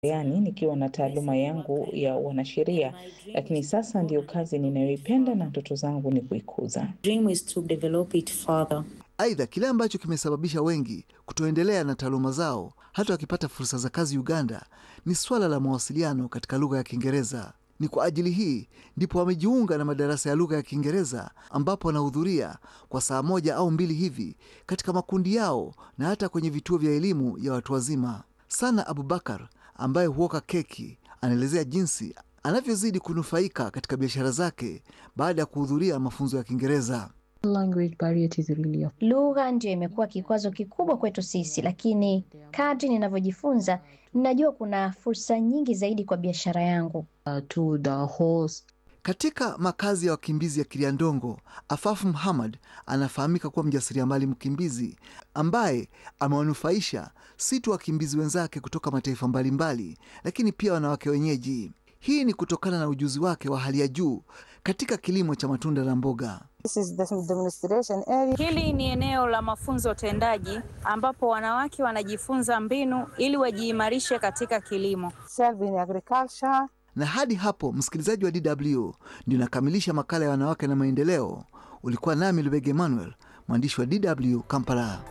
yani nikiwa na taaluma yangu ya wanasheria, lakini sasa ndiyo kazi ninayoipenda na ndoto zangu ni kuikuza. dream is to develop it further. Aidha, kile ambacho kimesababisha wengi kutoendelea na taaluma zao hata wakipata fursa za kazi Uganda ni swala la mawasiliano katika lugha ya Kiingereza. Ni kwa ajili hii ndipo wamejiunga na madarasa ya lugha ya Kiingereza ambapo wanahudhuria kwa saa moja au mbili hivi katika makundi yao na hata kwenye vituo vya elimu ya watu wazima. Sana Abubakar ambaye huoka keki anaelezea jinsi anavyozidi kunufaika katika biashara zake baada ya kuhudhuria mafunzo ya Kiingereza. Language barrier is really a Lugha ndio imekuwa kikwazo kikubwa kwetu sisi, lakini kadri ninavyojifunza ninajua kuna fursa nyingi zaidi kwa biashara yangu. uh, to the host Katika makazi ya wakimbizi ya Kiliandongo, Afafu Muhammad anafahamika kuwa mjasiriamali mkimbizi ambaye amewanufaisha si tu wakimbizi wenzake kutoka mataifa mbalimbali, lakini pia wanawake wenyeji. Hii ni kutokana na ujuzi wake wa hali ya juu katika kilimo cha matunda na mboga. This is the demonstration area. Hili ni eneo la mafunzo tendaji ambapo wanawake wanajifunza mbinu ili wajiimarishe katika kilimo. Serve in agriculture. Na hadi hapo, msikilizaji wa DW, ndio nakamilisha makala ya wanawake na maendeleo. Ulikuwa nami Lubege Emmanuel, mwandishi wa DW Kampala.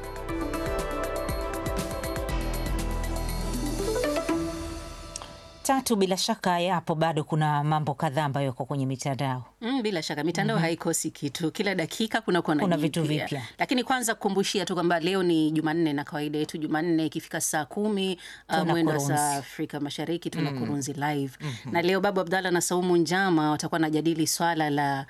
Tatu, bila shaka yapo bado kuna mambo kadhaa ambayo yako kwenye mitandao. Mm, bila shaka mitandao haikosi kitu, kila dakika kuna kuna, Kuna vitu jipya. vipya. Lakini kwanza kukumbushia tu kwamba leo ni Jumanne na kawaida yetu Jumanne ikifika saa kumi uh, Tuna mwendo wa kurunzi. saa Afrika Mashariki tuna kurunzi live na leo Babu Abdalla na Saumu Njama watakuwa wanajadili swala la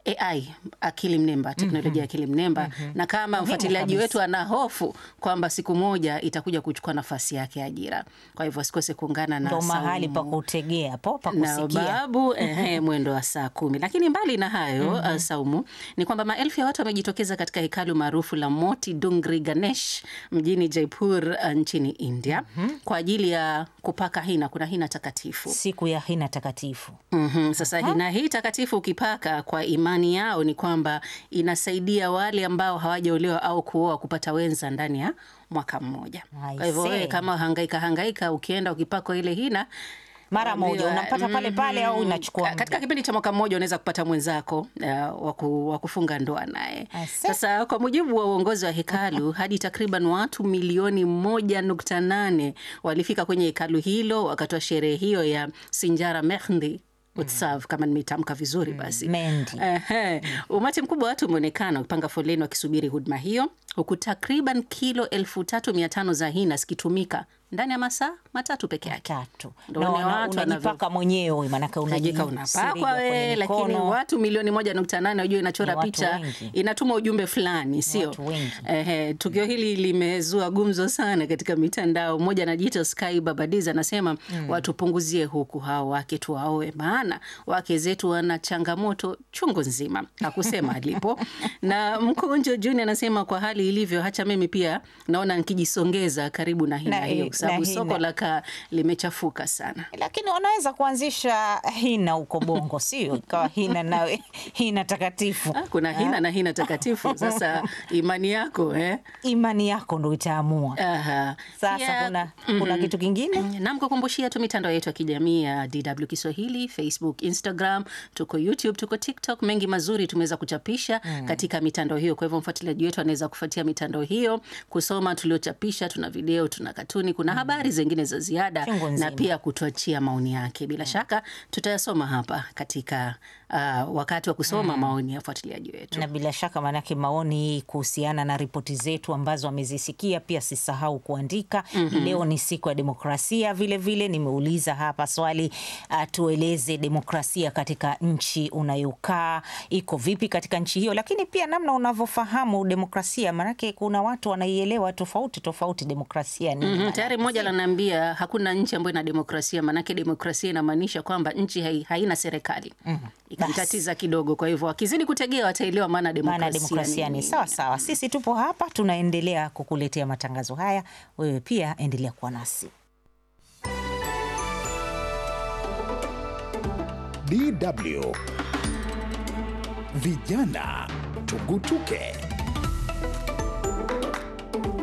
AI akili mnemba, teknolojia ya akili mnemba na kama mfuatiliaji kabisa. wetu ana hofu kwamba siku moja itakuja kuchukua nafasi yake ajira. Kwa hivyo sikose kuungana na Ndo mahali pa Saumu kutegea po pa na kusikia. babu ehe, mwendo wa saa kumi. Lakini mbali na hayo uh, Saumu, ni kwamba maelfu ya watu wamejitokeza katika hekalu maarufu la Moti Dungri Ganesh mjini Jaipur uh, nchini India kwa ajili ya kupaka hina. Kuna hina takatifu Siku ya hina takatifu. Mhm, Sasa hina hii takatifu ukipaka, kwa imani yao ni kwamba inasaidia wale ambao hawajaolewa au kuoa kupata wenza ndani ya mwaka mmoja. I Kwa hivyo wewe see. kama hangaika hangaika, ukienda ukipakwa ile hina Mara moja Ambiwa, unampata pale pale au mhm. inachukua Ka- muda? katika kipindi cha mwaka mmoja unaweza kupata mwenzako uh, wa ku- wa kufunga ndoa naye. Ase. Sasa kwa mujibu wa uongozi wa hekalu, hadi takriban watu milioni moja nukta nane walifika kwenye hekalu hilo wakati wa sherehe hiyo ya Sinjara Mehndi Utsav, kama nimetamka vizuri basi Mendi. Ehe. Umati mkubwa wa watu umeonekana ukipanga foleni wakisubiri huduma hiyo, huku takriban kilo elfu tatu mia tano za hina zikitumika ndani ya masaa matatu peke yake. Tatu. Ndo Na uone wana- watu unajipaka mwenyewe maanake Unajika unajisiriga unapakwa kwenye we, lakini mikono. watu milioni moja nukta nane unajua inachora Ni watu picha wengi. inatuma ujumbe fulani, sio? watu wengi. Ehe, tukio hili limezua gumzo sana katika mitandao. Mmoja anajiita Sky Babadiz anasema watu punguzie huku, hao wake tuwaoe, maana wake zetu wana changamoto chungu nzima. Hakusema alipo. Na Mkonjo Junior anasema kwa hali ilivyo, hacha mimi pia naona nikijisongeza karibu na hina Na- hiyo, kwa sababu na soko hina. la kaa limechafuka sana. Lakini wanaweza kuanzisha hina huko Bongo, sio ikawa hina nawe hina takatifu. Ah, kuna hina na hina takatifu. Sasa imani yako eh? Imani yako ndo itaamua. Aha. Sasa Pia, kuna, kuna kitu kingine nam kukumbushia tu mitandao yetu ya kijamii ya DW Kiswahili, Facebook, Instagram, tuko YouTube, tuko TikTok. Mengi mazuri tumeweza kuchapisha katika mitandao hiyo. Kwa hivyo mfuatiliaji wetu anaweza kufuatia mitandao hiyo, kusoma tuliochapisha. Tuna video, tuna katuni, kuna habari zingine za ziada Chungu na nzima. pia kutuachia maoni yake. Bila shaka tutayasoma hapa katika uh, wakati wa kusoma maoni ya wafuatiliaji wetu. na bila shaka maanake maoni kuhusiana na ripoti zetu ambazo amezisikia pia sisahau kuandika. Leo ni siku ya demokrasia, vile vile nimeuliza hapa swali uh, tueleze demokrasia katika nchi unayokaa iko vipi katika nchi hiyo, lakini pia namna unavyofahamu demokrasia, maanake kuna watu wanaielewa tofauti tofauti demokrasia ni Mhm, tayari mmoja ananiambia hakuna nchi ambayo ina demokrasia, maanake demokrasia inamaanisha kwamba nchi hai, haina serikali. Ikamtatiza kidogo, kwa hivyo akizidi kutegea wataelewa maana demokrasia, maana demokrasia ni nini. sawa sawa. Sisi tupo hapa tunaendelea kukuletea matangazo haya, wewe pia endelea kuwa nasi. DW Vijana Tugutuke.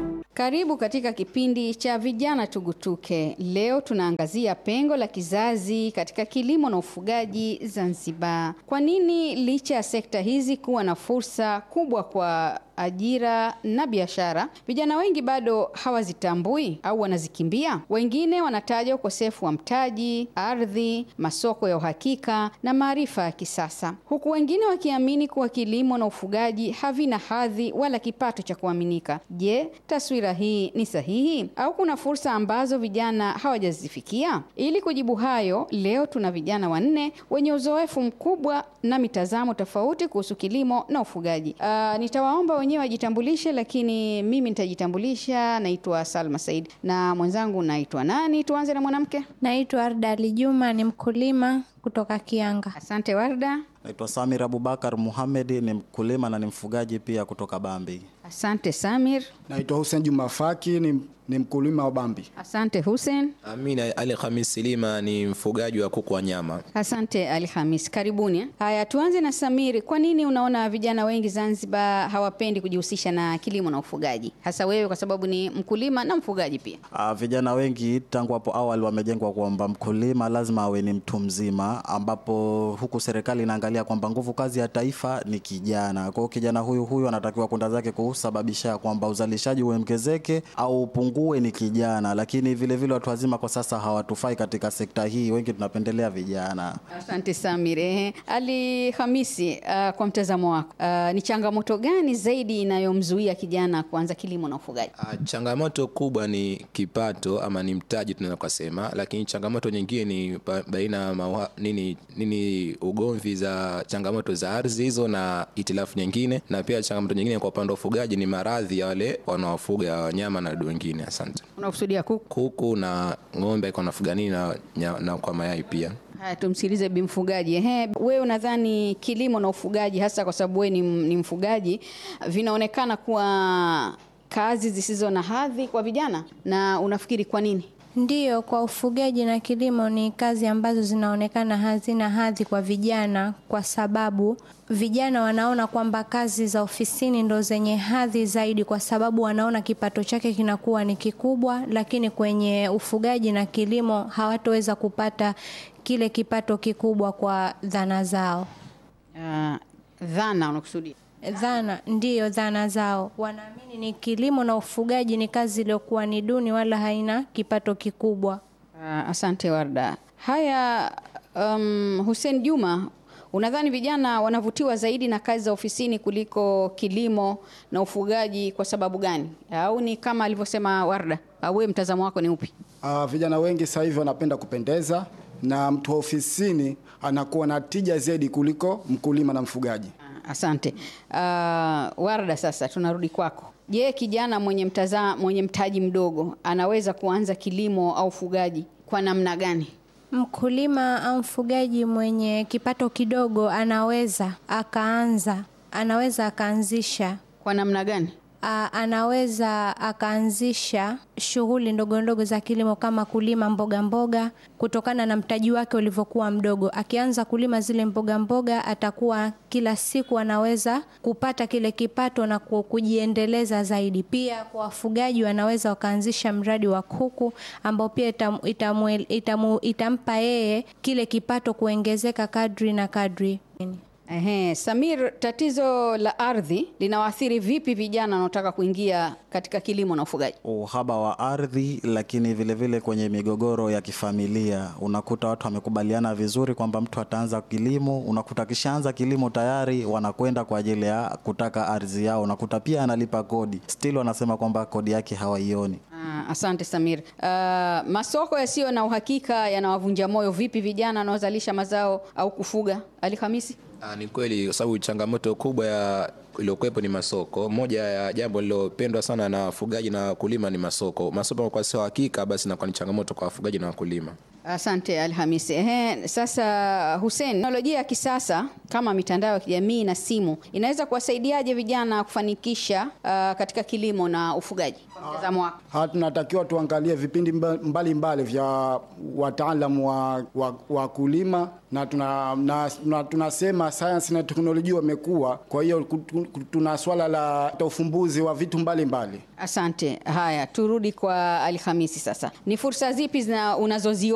Karibu katika kipindi cha vijana tugutuke. Leo tunaangazia pengo la kizazi katika kilimo na ufugaji Zanzibar. Kwa nini licha ya sekta hizi kuwa na fursa kubwa kwa ajira na biashara, vijana wengi bado hawazitambui au wanazikimbia? Wengine wanataja ukosefu wa mtaji, ardhi, masoko ya uhakika na maarifa ya kisasa, huku wengine wakiamini kuwa kilimo na ufugaji havina hadhi wala kipato cha kuaminika. Je, taswira hii ni sahihi au kuna fursa ambazo vijana hawajazifikia? Ili kujibu hayo, leo tuna vijana wanne wenye uzoefu mkubwa na mitazamo tofauti kuhusu kilimo na ufugaji. Uh, nitawaomba wenyewe wajitambulishe, lakini mimi nitajitambulisha. Naitwa Salma Said na mwenzangu naitwa nani? Tuanze na mwanamke. Naitwa Arda Ali Juma, ni mkulima kutoka Kianga. Asante Warda. Naitwa Samir Abubakar Muhamed, ni mkulima na ni mfugaji pia kutoka Bambi. Asante Samir. Naitwa Hussein Juma Faki, ni, ni mkulima wa Bambi. Asante Hussein. Amina Ali Khamis Silima ni mfugaji wa kuku wa nyama. Asante Ali Hamis, karibuni. Haya, tuanze na Samiri. Kwa nini unaona vijana wengi Zanzibar hawapendi kujihusisha na kilimo na ufugaji, hasa wewe kwa sababu ni mkulima na mfugaji pia? Uh, vijana wengi tangu hapo awali wamejengwa kwamba mkulima lazima awe ni mtu mzima, ambapo huku serikali inaangalia kwamba nguvu kazi ya taifa ni kijana. Kwa hiyo kijana huyu huyu anatakiwa kwenda zake kusababisha kwamba uzalishaji uongezeke au upungue ni kijana, lakini vile vile watu wazima kwa sasa hawatufai katika sekta hii, wengi tunapendelea vijana. Asante Samir. Ehe, Ali Hamisi, uh, kwa mtazamo wako uh, ni changamoto gani zaidi inayomzuia kijana kuanza kilimo na ufugaji? Uh, changamoto kubwa ni kipato ama ni mtaji tunaweza kusema, lakini changamoto nyingine ni baina ya nini, nini ugomvi za changamoto za ardhi hizo na itilafu nyingine, na pia changamoto nyingine kwa upande wa ufugaji ni maradhi ya wale wanaofuga wanyama na wadudu wengine. Asante. Unakusudia kuku? Kuku na ng'ombe kwa nafuga nini na, na kwa mayai pia. Haya, tumsikilize bi mfugaji. Ehe, wewe unadhani kilimo na ufugaji hasa kwa sababu wewe ni, ni mfugaji vinaonekana kuwa kazi zisizo na hadhi kwa vijana, na unafikiri kwa nini? Ndiyo, kwa ufugaji na kilimo ni kazi ambazo zinaonekana hazina hadhi kwa vijana, kwa sababu vijana wanaona kwamba kazi za ofisini ndo zenye hadhi zaidi, kwa sababu wanaona kipato chake kinakuwa ni kikubwa, lakini kwenye ufugaji na kilimo hawatoweza kupata kile kipato kikubwa kwa dhana zao. Uh, dhana unakusudia? Dhana ndiyo, dhana zao. Wanaamini ni kilimo na ufugaji ni kazi iliyokuwa ni duni, wala haina kipato kikubwa. Uh, asante Warda. Haya, um, Hussein Juma, unadhani vijana wanavutiwa zaidi na kazi za ofisini kuliko kilimo na ufugaji kwa sababu gani? Au ni kama alivyosema Warda? Au wewe mtazamo wako ni upi? Uh, vijana wengi sasa hivi wanapenda kupendeza na mtu wa ofisini anakuwa na tija zaidi kuliko mkulima na mfugaji. Asante. Uh, Warda, sasa tunarudi kwako. Je, kijana mwenye mtaza, mwenye mtaji mdogo anaweza kuanza kilimo au ufugaji kwa namna gani? Mkulima au mfugaji mwenye kipato kidogo anaweza akaanza, anaweza akaanzisha. Kwa namna gani? A, anaweza akaanzisha shughuli ndogo ndogo za kilimo kama kulima mboga mboga, kutokana na mtaji wake ulivyokuwa mdogo. Akianza kulima zile mboga mboga, atakuwa kila siku anaweza kupata kile kipato na kujiendeleza zaidi. Pia kwa wafugaji, wanaweza wakaanzisha mradi wa kuku ambao pia itam, itamu, itamu, itampa yeye kile kipato kuongezeka kadri na kadri. Ehe, Samir, tatizo la ardhi linawaathiri vipi vijana wanaotaka kuingia katika kilimo na ufugaji? Uhaba wa ardhi, lakini vile vile kwenye migogoro ya kifamilia, unakuta watu wamekubaliana vizuri kwamba mtu ataanza kilimo, unakuta akishaanza kilimo tayari wanakwenda kwa ajili ya kutaka ardhi yao, unakuta pia analipa kodi, still wanasema kwamba kodi yake hawaioni. Ah, asante Samir. Uh, masoko yasiyo na uhakika yanawavunja moyo vipi vijana wanaozalisha mazao au kufuga? Ali Hamisi? Ah, ni kweli kwa sababu changamoto kubwa ya iliyokuwepo ni masoko. Moja ya jambo lilopendwa sana na wafugaji na wakulima ni masoko. Masoko kwa sio hakika, basi inakuwa ni changamoto kwa wafugaji na wakulima. Asante Alhamisi. Ehe, sasa Hussein, teknolojia ya kisasa kama mitandao ya kijamii na simu inaweza kuwasaidiaje vijana kufanikisha uh, katika kilimo na ufugaji? Mtazamo wako. Ha, tunatakiwa tuangalie vipindi mbalimbali mbali vya wataalamu wa, wa, wa kulima na, tuna, na, na tunasema sayansi na teknolojia wamekuwa, kwa hiyo tuna swala la ufumbuzi wa vitu mbalimbali mbali. Asante. Haya, turudi kwa Alhamisi sasa. Ni fursa zipi zina unazoziona